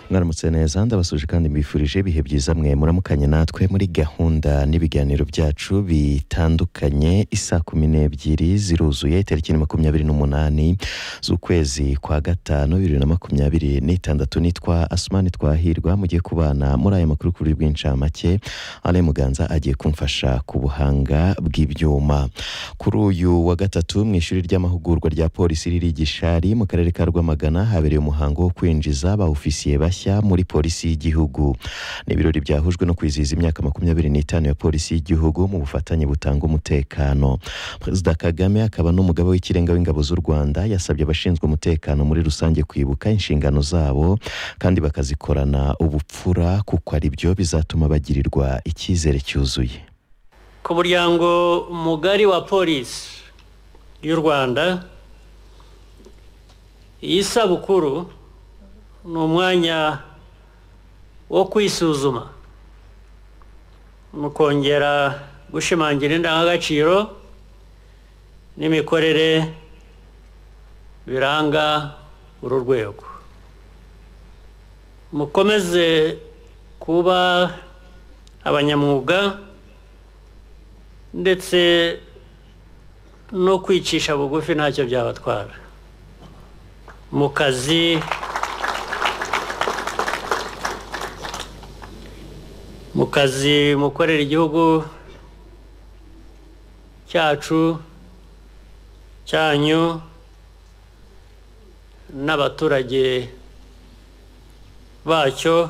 mwaramutse neza ndabasuje kandi mbifurije ibihe byiza mwe muramukanye natwe muri gahunda n'ibiganiro byacu bitandukanye isa kumi n'ebyiri ziruzuye tariki ni makumyabiri n'umunani z'ukwezi kwa gatanu bibiri na makumyabiri n'itandatu nitwa asumani twahirwa mugiye kubana muri aya makuru kuri bw'incamake ale muganza agiye kumfasha ku buhanga bw'ibyuma kuri uyu wa gatatu mu ishuri ry'amahugurwa rya polisi riri i gishari mu karere ka rwamagana habereye umuhango wo kwinjiza ba ofisiye bashya muri polisi y'igihugu ni ibirori byahujwe no kwizihiza imyaka makumyabiri n'itanu ya polisi y'igihugu mu bufatanye butanga umutekano perezida kagame akaba n'umugaba w'ikirenga w'ingabo z'u rwanda yasabye abashinzwe umutekano muri rusange kwibuka inshingano zabo kandi bakazikorana ubupfura kuko ari byo bizatuma bagirirwa icyizere cyuzuye ku muryango mugari wa polisi y'u rwanda iyi sabukuru ni umwanya wo kwisuzuma mukongera gushimangira indangagaciro n'imikorere biranga uru rwego mukomeze kuba abanyamwuga ndetse no kwicisha bugufi ntacyo byabatwara mu kazi mu kazi mukorera igihugu cyacu cyanyu n'abaturage bacyo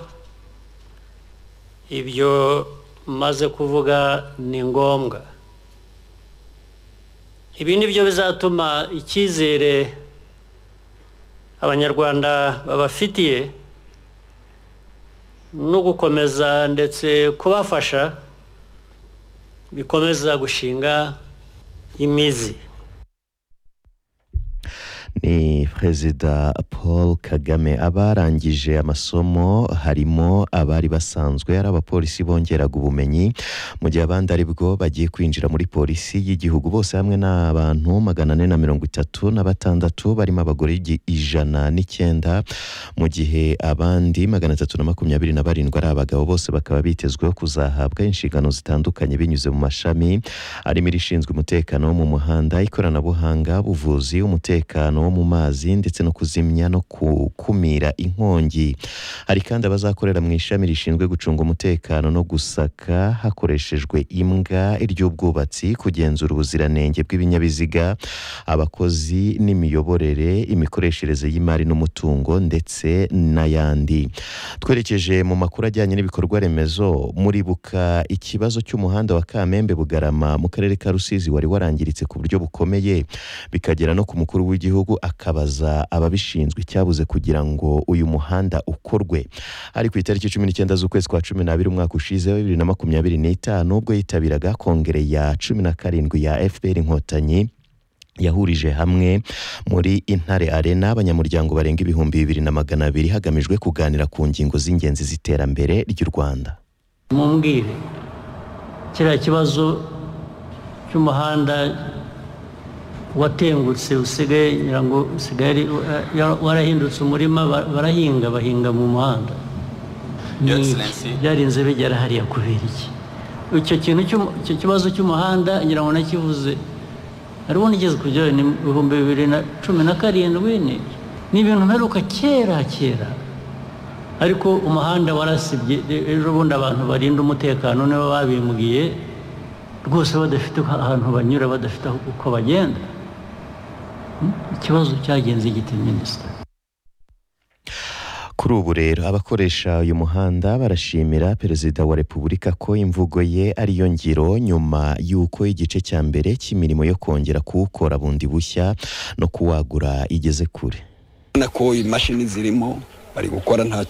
ibyo maze kuvuga ni ngombwa ibi ni byo bizatuma icyizere abanyarwanda babafitiye no gukomeza ndetse kubafasha bikomeza gushinga imizi ni perezida paul kagame abarangije amasomo harimo abari basanzwe ari abapolisi bongeraga ubumenyi mu gihe abandi ari bwo bagiye kwinjira muri polisi y'igihugu bose hamwe ni abantu magana ane na mirongo itatu na batandatu barimo abagore ijana n'icyenda mu gihe abandi magana atatu na makumyabiri na barindwi ari abagabo bose bakaba bitezweho kuzahabwa inshingano zitandukanye binyuze mu mashami arimo irishinzwe umutekano wo mu muhanda ikoranabuhanga ubuvuzi umutekano wo mu mazi ndetse no kuzimya no gukumira inkongi hari kandi abazakorera mu ishami rishinzwe gucunga umutekano no gusaka hakoreshejwe imbwa iry'ubwubatsi kugenzura ubuziranenge bw'ibinyabiziga abakozi n'imiyoborere imikoreshereze y'imari n'umutungo ndetse n'ayandi twerekeje mu makuru ajyanye n'ibikorwa remezo muribuka ikibazo cy'umuhanda wa kamembe bugarama mu karere ka rusizi wari warangiritse ku buryo bukomeye bikagera no ku mukuru w'igihugu akabaza ababishinzwe icyabuze kugira ngo uyu muhanda ukorwe ari ku itariki cumi n'icyenda z'ukwezi kwa cumi n'abiri umwaka ushize wa bibiri na makumyabiri n'itanu ubwo yitabiraga kongere ya cumi na karindwi ya fpr inkotanyi yahurije hamwe muri intare arena abanyamuryango barenga ibihumbi bibiri na magana abiri hagamijwe kuganira ku ngingo z'ingenzi z'iterambere ry'u rwanda mumbwire kiriya kibazo cy'umuhanda watengutse usigaye ngira ngo usigaye warahindutse umurima barahinga bahinga mu muhanda byarinze bigera hariya kubera iki icyo kintu icyo kibazo cy'umuhanda ngira ngo nakivuze hariho n'igeze kugera ni ibihumbi bibiri na cumi na karindwi ni ibintu mperuka kera kera ariko umuhanda warasibye ejo bundi abantu barinda umutekano nibo babimbwiye rwose badafite ahantu banyura badafite uko bagenda ikibazo cyagenze giti minisita kuri ubu rero abakoresha uyu muhanda barashimira perezida wa repubulika ko imvugo ye ariyo ngiro nyuma y'uko igice cya mbere cy'imirimo yo kongera kuwukora bundi bushya no kuwagura igeze kure urabona ko imashini zirimo bari gukora nta